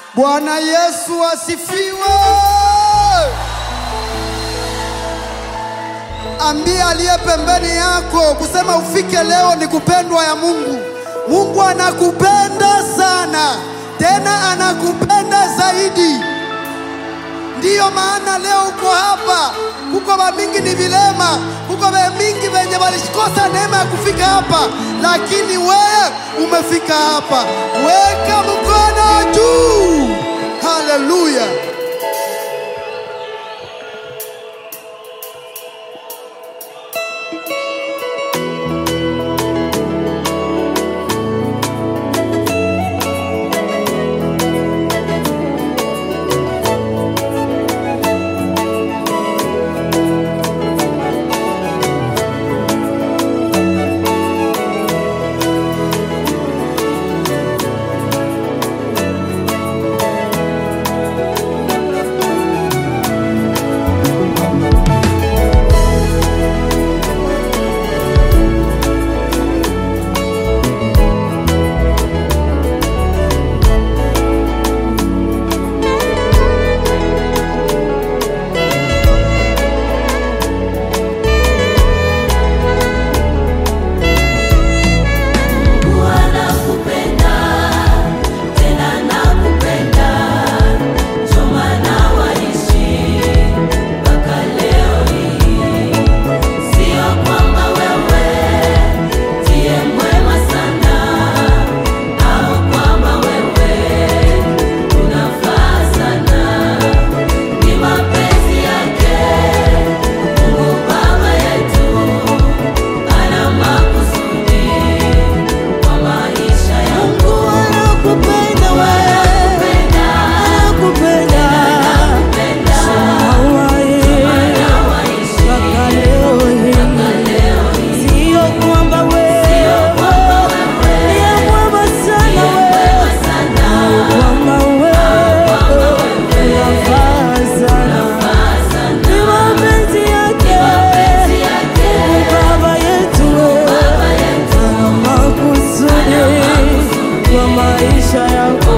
Bwana Yesu asifiwe. Ambia aliye pembeni yako kusema ufike leo ni kupendwa ya Mungu. Mungu anakupenda sana, tena anakupenda zaidi. Ndiyo maana leo uko hapa. Kuko vamingi ni vilema, kuko vamingi venye walikosa neema ya kufika hapa, lakini wewe umefika hapa. Weka mkono juu. Haleluya! Nakupenda tena nakupenda, ndio maana waishi mpaka leo hii. Sio kwamba wewe ndiye mwema sana, au kwamba wewe unafaa sana. Ni mapenzi yake Mungu Baba yetu, ana makusudi kwa maisha yangu. Mungu anakupenda wewe, anakupenda mpaka leo hii. Sio kwamba wewe ndiye mwema sana wewe, kwamba wewe unafaa sana. Ni mapenzi yake Mungu Baba yetu, ana makusudi kwa maisha yako.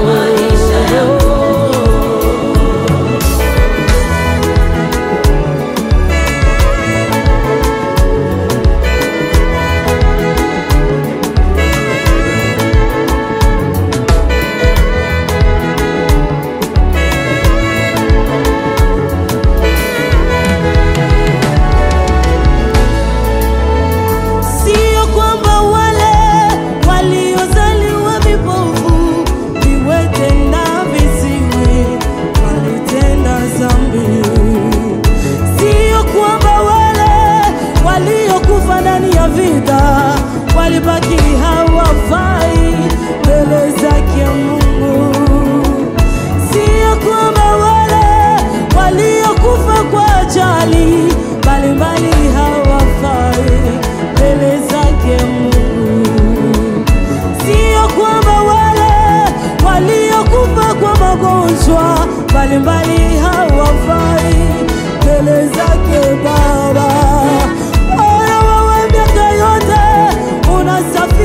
Sio kwamba wale waliozaliwa vipofu, viwete na viziwi walitenda dhambi. Sio kwamba wale waliokufa ndani ya vita walibaki hawafai mbele zake Mungu. Sio kwamba wale waliokufa kwa ajali mbalimbali hawafai mbele zake Mungu. Sio kwamba wale waliokufa kwa magonjwa mbalimbali hawafai mbele zake Baba. Ona wewe miaka yote unasafiri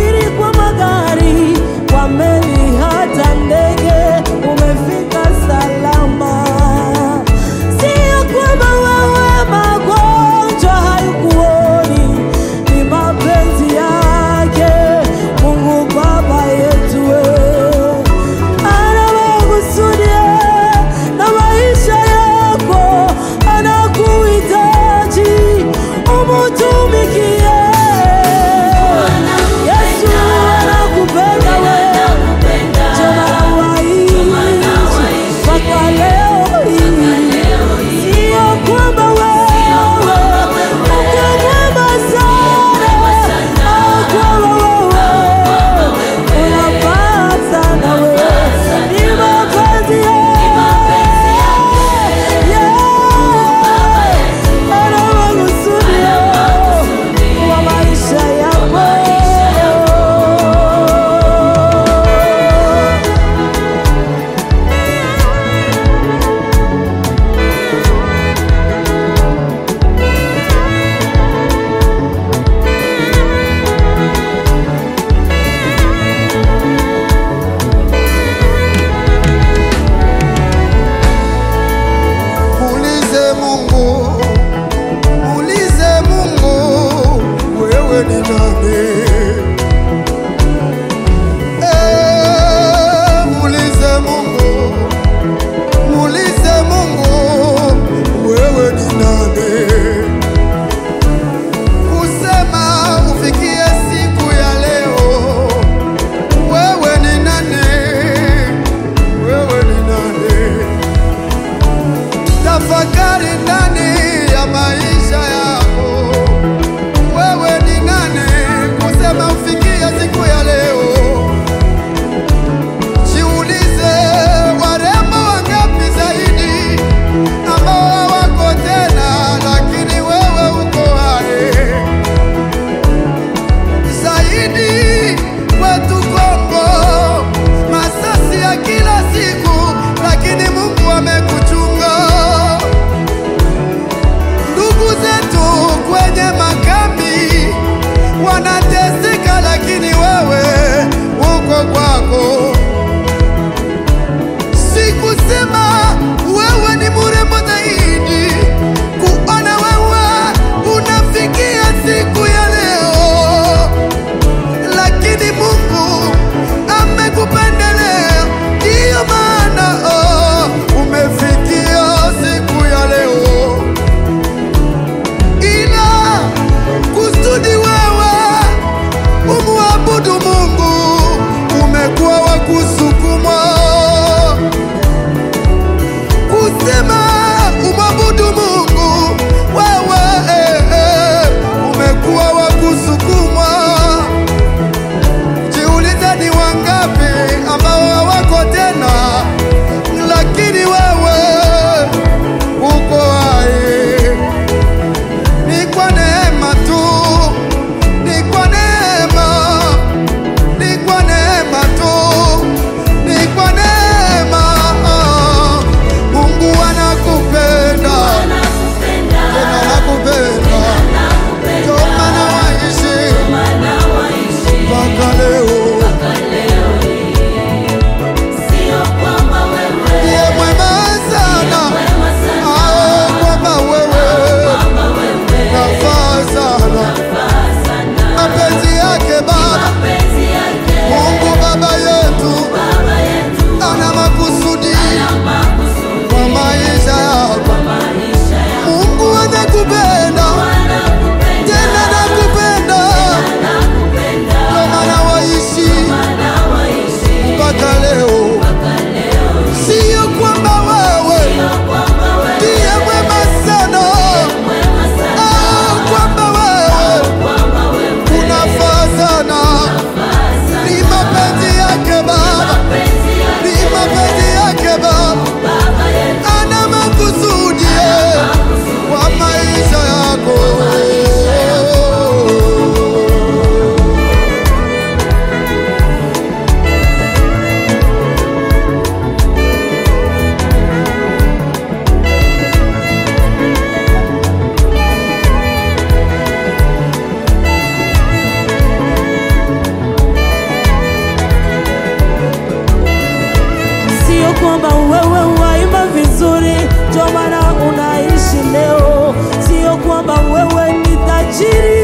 kwamba wewe waimba vizuri ndio maana unaishi leo, sio kwamba wewe ni tajiri